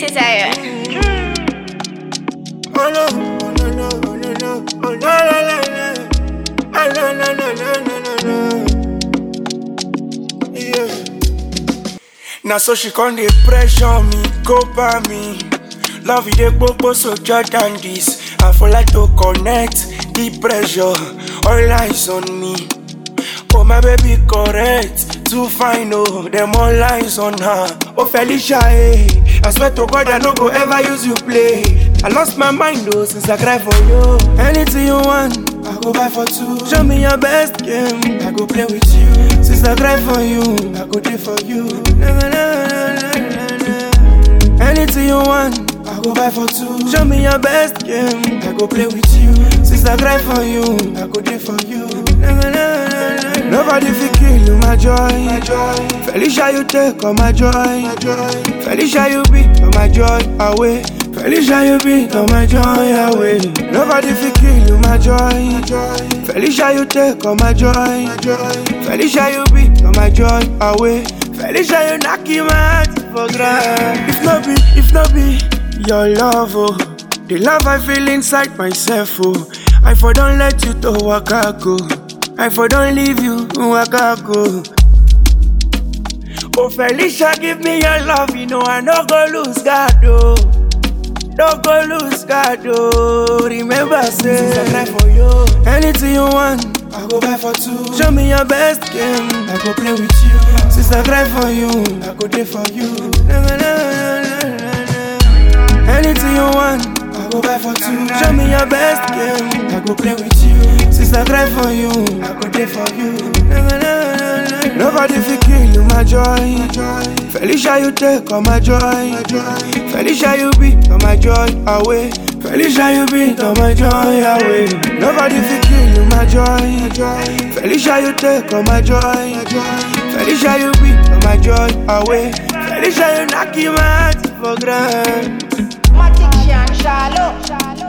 Cesare. Oh no, oh no, no, oh no, no, oh no, no, no, no. Oh no, no, no, no, no, no, no. Yeah. Now so she con dey pressure me, go by me. Love you dey gbogbo so than this. I for like to connect the pressure, all eyes on me. Oh my baby correct, too fine oh, them all eyes on her. Oh Felicia, eh, I swear to God I no go ever use you play. I lost my mind oh since I cry for you. Anything you want, I go buy for two. Show me your best game, I go play with you. Since I cry for you, I go do for you. Na, na, na, na, na, na, na. Anything you want, I go buy for two. Show me your best game, I go play with you. Since I cry for you, I go do for you. Na, na, na, na, na. Nobody fit kill you, my joy. my joy. Felicia, you take all my joy. my joy. Felicia, you beat all my joy away. Felicia, you beat all my joy away. Nobody fit kill you, my joy. my joy. Felicia, you take all my joy. my joy. Felicia, you beat all my joy away. Felicia, you knock him out for ground. If not be, if not be your love, oh, the love I feel inside myself, oh, I for don't let you to walk go. I for don't leave you, waka go. Oh Felicia, give me your love, you know I no go lose God, oh. No go lose God, oh. Remember, say Since I cry for you, anything you want, I go buy for two. Show me your best game, I go play with you. Since I cry for you, I go there for you. Na, na, na, na, na, na, na. Anything you want, I go buy for two. Show me your best game, I go play with you. Since I cry for you, I go there for you. Na, na, na, na, na, na. Nobody fit kill you, my joy. Felicia, you take all my joy. Felicia, you beat all my joy away. Felicia, you beat all my joy away. Nobody fit kill you, my joy. Felicia, you take all my joy. Felicia, you beat all my joy away. Felicia, you knock him out for ground. Matic Shan Shallow.